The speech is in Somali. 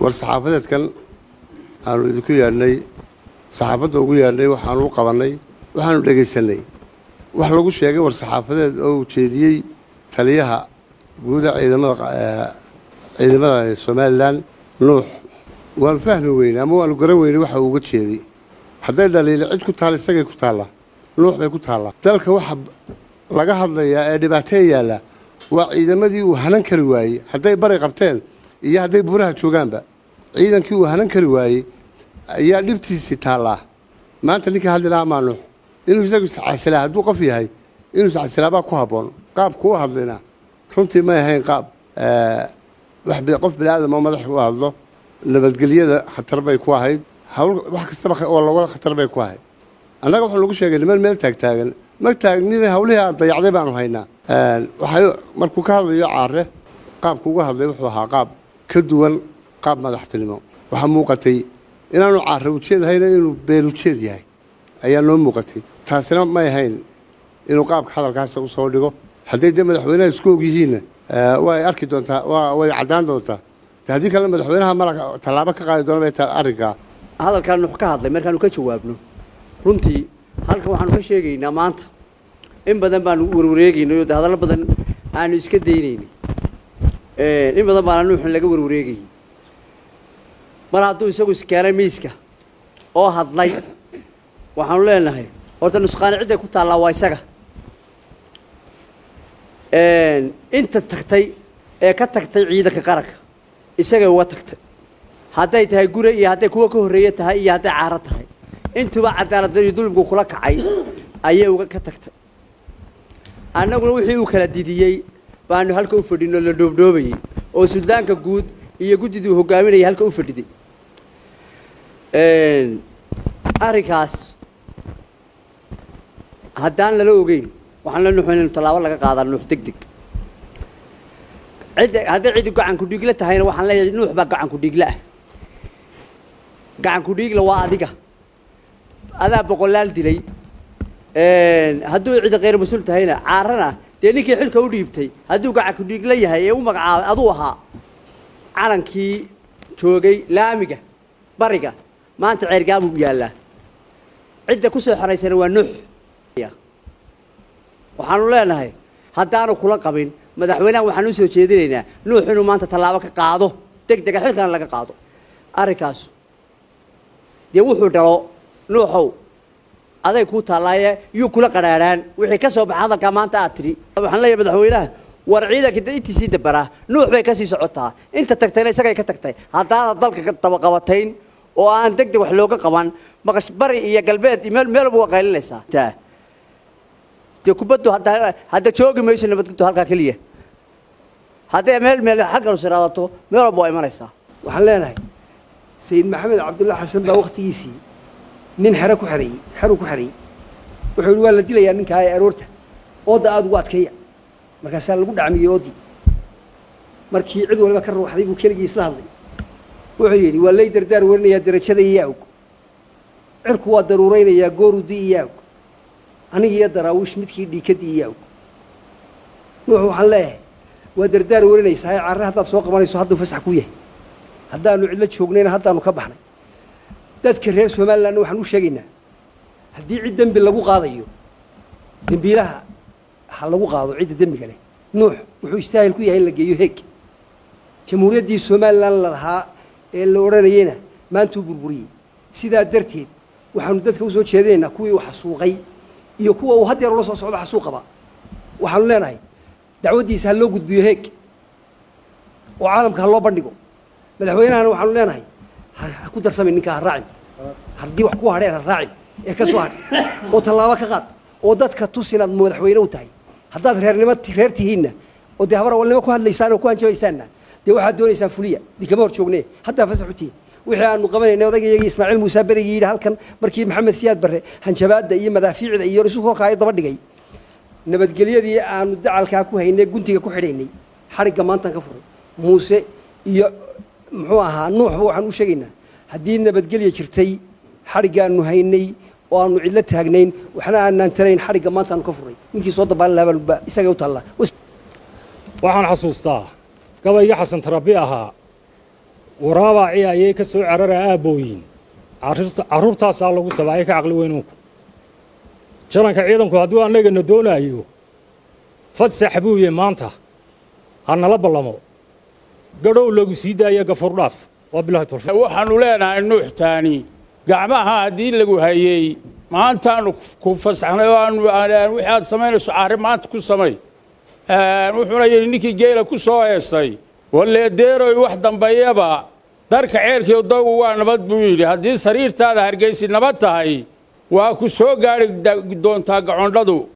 war saxaafadeedkan aanu idinku yeedhnay saxaafadda ugu yeedhnay waxaanu u qabannay waxaanu dhegaysanay wax lagu sheegay war saxaafadeed oo uu jeediyey taliyaha guuda ciidamada ciidamada somalilan nuux waanu fahmi weynay ama waanu garan weynay waxa uu uga jeeday hadday dhaliili cid ku taalla isagay ku taallaa nuux bay ku taallaa dalka waxa laga hadlayaa ee dhibaatee yaalla waa ciidamadii uu hanan kari waayey hadday bari qabteen iyo hadday buuraha joogaanba ciidankii uu hanan kari waayey ayaa dhibtiisii taallaa maanta ninkii hadli lahaa maa nuux inuu isagu iscasilaa hadduu qof yahay inuu iscasilaabaa ku habboon qaabku u hadlayna runtii may ahayn qaab qof bini aadam oo madax u hadlo nabadgelyada khatar bay ku ahayd hawl wax kastaba oo looga khatar bay ku ahayd annaga waxaa lagu sheegay niman meel taagtaagan ma taagnina hawlihii aad dayacday baanu haynaa waxay markuu ka hadlayo caare qaabku uga hadlay wuxuu ahaa qaab ka duwan qaab madaxtinimo waxaa muuqatay inaanu caare ujeed hayna inuu been ujeed yahay ayaa noo muuqatay taasina may ahayn inuu qaabka hadalkaas usoo dhigo hadday dee madaxweynaha isku og yihiinna way arki doontaa way caddaan doontaa haddii kale madaxweynaha mala tallaabo ka qaadi doona bay tahay arrinkaa hadalkaan nuux ka hadlay markaanu ka jawaabno runtii halkan waxaanu ka sheegaynaa maanta in badan baanu warwareegaynay oo de hadallo badan aanu iska daynaynay in badan baana nuuxun laga warwareegayay mar hadduu isagu iskeenay miiska oo hadlay waxaanu leenahay horta nusqaani cidday ku taallaa waa isaga inta tagtay ee ka tagtay ciidanka qaranka isagay uga tagtay hadday tahay gure iyo hadday kuwa ka horreeye tahay iyo hadday caaro tahay intuba cadaaladda iyo dulmigu kula kacay ayay uga ka tagtay annaguna wixii uu kala didiyey baanu halka u fadhinoo la dhoobdhoobayey oo suldaanka guud iyo guddidii uu hogaaminayay halka u fadhiday arrinkaas haddaan lala ogeyn waxaan la nuuxu inaynu tallaabo laga qaadaa nuux deg deg cidda hadday ciddi gacanku dhiigla tahayna waxaan leeyahay nuux baa gacanku dhiigla ah gacanku dhiigla waa adiga adaa boqolaal dilay hadduu ciddi khayr mas-uul tahayna caarana dee ninkii xilka u dhiibtay hadduu gacanku dhiigla yahay ee u magacaabay aduu ahaa calankii joogay laamiga bariga maanta ceergaabuu yaallaa cidda ku soo xeraysana waa nuux waxaanu leenahay haddaanu kula qabin madaxweynaha waxaan u soo jeedinaynaa nuux inuu maanta tallaabo ka qaado deg dega xilkana laga qaado arrinkaasu dee wuxuu dhalo nuuxow aday kuu taallaaye yuu kula qadhaadhaan wixii ka soo baxa hadalkaa maanta aad tidhi waxaan leeyahay madaxweynaha war ciidanka intiisii dabaraa nuux bay ka sii socotaa inta tagtayna isagay ka tagtay haddaanad dalka dabaqabatayn oo aan deg deg wax looga qaban maqash bari iyo galbeed meel meelba waa qaylinaysaa dee kubaddu hadda hadda joogi mayso nabadguddu halkaa keliya hadday meel meel xaggan siraadato meel walba waa imanaysaa waxaan leenahay sayid maxamed cabdulla xasan baa waktigiisii nin xero ku xereeyey xeruu ku xereeyey wuxuu yihi waa la dilayaa ninkaa ee aroorta oodda aada ugu adkeeya markaasaa lagu dhacmiyey oodii markii cid waliba ka ruuxday buu keligii isla hadlay wuxuu yidhi waa lay dardaar warinayaa darajada iyo yaawg cirku waa daruuraynayaa goorudi iyo yaawg aniga iyo daraawiish midkii dhiikadii iyo yaawg nuux waxaan leeyahay waa dardaar warinaysaa ee carre haddaad soo qabanayso hadduu fasax ku yahay haddaanu cidlo joognayna haddaanu ka baxnay dadka reer somalilandna waxaan u sheegaynaa haddii cid dembi lagu qaadayo dembiilaha ha lagu qaado cidda dembiga leh nuux wuxuu istaahil ku yahay in la geeyo heeg jamhuuriyaddii somalilan la lahaa ee la odhanayeyna maantuu burburiyey sidaa darteed waxaanu dadka usoo jeedinaynaa kuwii uu xasuuqay iyo kuwa uu had yeer ula soo socdo xasuuqaba waxaanu leenahay dacwaddiisa ha loo gudbiyo heeg oo caalamka ha loo bandhigo madaxweynahana waxaanu leenahay ha ku darsamay ninkaa ha raacin haddii wax ku hadheen ha raacin ee ka soo hadh oo tallaabo ka qaad oo dadka tus inaad madaxweyne u tahay haddaad reernimo reer tihiinna oo dee habar awalnimo ku hadlaysaan oo ku hanjabaysaanna dee waxaad doonaysaan fuliya idinkama hor joogne haddaa fasax u tihiin wixii aanu qabanaynay odaygayagii ismaaciil muuse berigii yidhi halkan markii maxamed siyaad barre hanjabaadda iyo madaafiicda iyo isu kookaayo daba dhigay nabadgelyadii aanu dacalkaa ku haynay guntiga ku xidhaynay xadhigga maantaan ka furay muuse iyo muxuu ahaa nuuxba waxaan u sheegaynaa haddii nabadgelya jirtay xadhiggaanu haynay oo aanu cidlo taagnayn waxna aanaan tarayn xadhigga maantaanu ka furay ninkii soo dabaalin lahaabaa isagay u taallaa waxaan xasuustaa gabayga xasan tarabi ahaa waraabaaci ayay ka soo cararaa aabbooyin carruurtaasaa lagu sabaayay ka caqli weynunku jalanka ciidanku hadduu annagana doonaayo fadsax buuye maanta ha nala ballamo gadhow lagu sii daaya gafurdhaaf waa bilahi tawfiiq waxaannu leenahay nuuxtaani gacmaha haddii lagu hayey maantaanu ku fasaxnay oo aanu wixii aad samaynayso caari maanta ku samay wuxuuna yidhi ninkii geela ku soo heestay walleedeeroy wax dambeeyaba darka ceelkii doogu waa nabad buu yidhi haddii sariirtaada hargaysi nabad tahay waa ku soo gaadhi doontaa gacondhadu